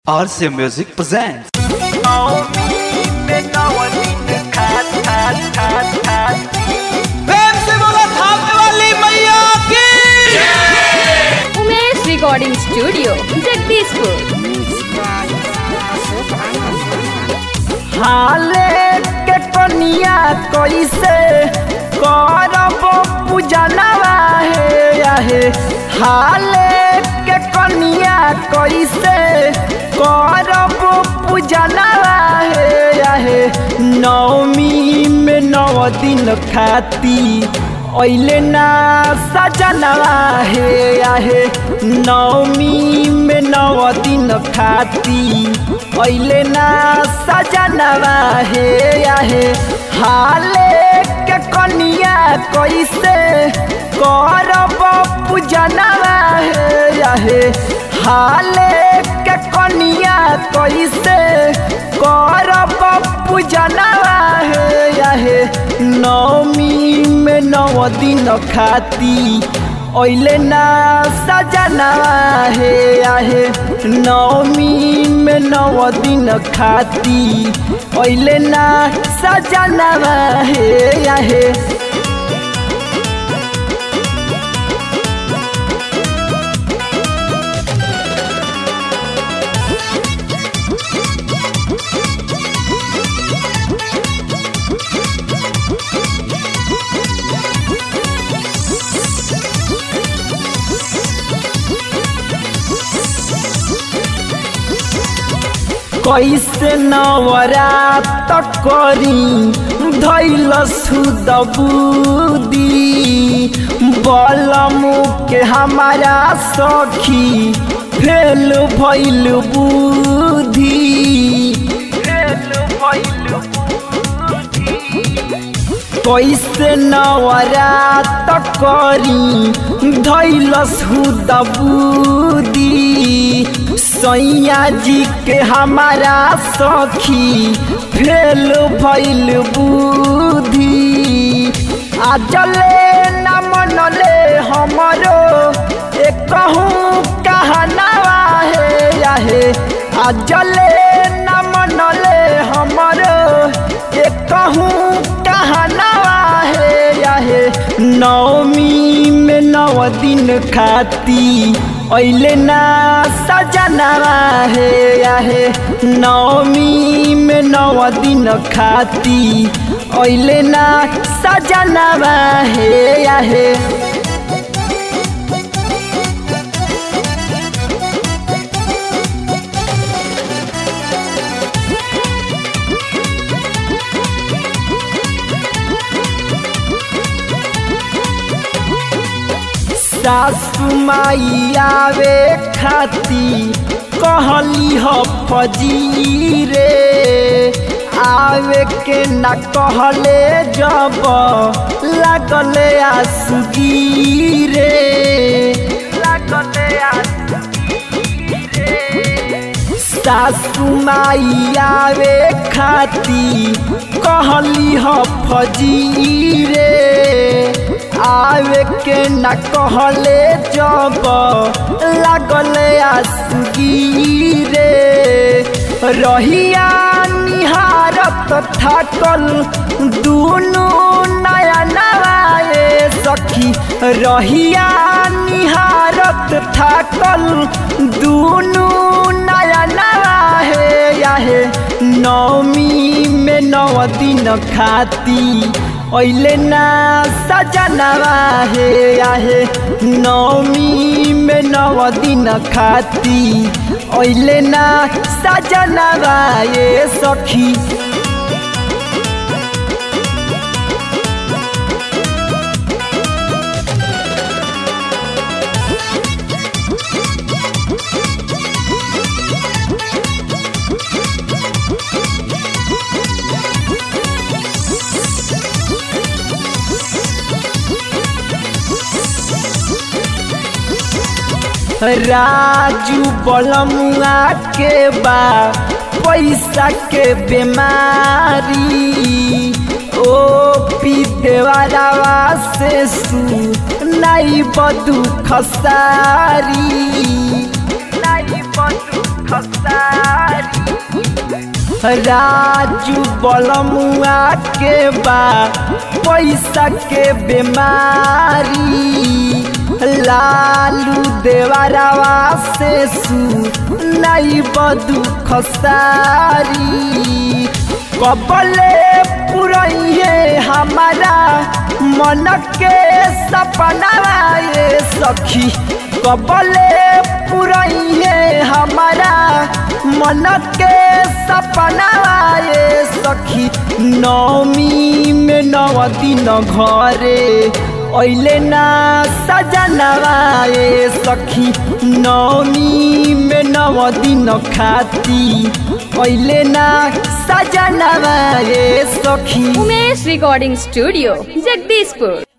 RC Music presents. प्रेम से बोला थापने वाली मैया की उमेश रिकॉर्डिंग स्टूडियो जगदीशपुर हाले के कनिया कैसे करब पूजनवा हे आहे हाले के कनिया कैसे करब पूजनवा हे आहे नवमी में नव दिन खाती ऐले ना सजनवा हे आहे नवमी में नव दिन खाती ऐले ना सजनवा हे आहे हाले के कनिया कैसे करब पूजनवा हे आहे हाले के कनिया कैसे करब पूजनवा हे आहे नवमी में नव दिन खाती ऐले ना सजनवा हे आहे नवमी में नव दिन खाती ऐले ना सजनवा हे आहे कैसे नवरात करी धैल सुदबुदी बलमु के हमारा सखी फेल भैल बुद्धि फेल भैल कैसे नवरात करी धैलस दबूदी सैया जी के हमारा सखी फेल भैल बुद्धि आजले न मनले हमरो एक कहूँ कहनावा हे आहे आजले न मनले हमरो एक कहूँ कहनावा हे आहे नवमी में नव दिन खाती ऐले ना सजनवा हे आहे नवमी में नव दिन खाती ऐले ना सजनवा हे आहे सासु माई आवे खाती कहली ह फजी रे आवे के न कहले जब लागले आसुगी रे लागले सासु माई आवे खाती कहली ह फजी रे आवे के न कहले जब लागले आसुगी रे रहिया निहारत थाकल दुनु नया नवाए सखी रहिया निहारत थाकल दुनु नया नवाहे याहे नवमी में नव दिन खाती ऐले ना सजनवा हे आहे नवमी में नव दिन खाती ऐले ना सजनवा ये सखी राजू बलमुआ के बा पैसा के बीमारी ओ पी देवारावा से सू नहीं बदू खसारी नहीं बदू राजू बलमुआ के बा पैसा के बीमारी लालू देवरवा से सू नहीं बदू खसारी कबले पुरैये हमारा मन के सपना ये सखी कबले पुरैये हमारा मन के सपना ये सखी नौमी में नव दिन घरे ऐले ना सजनवा ये सखी नौमी में नव दिन खाती ऐले ना सजनवा ये सखी उमेश रिकॉर्डिंग स्टूडियो जगदीशपुर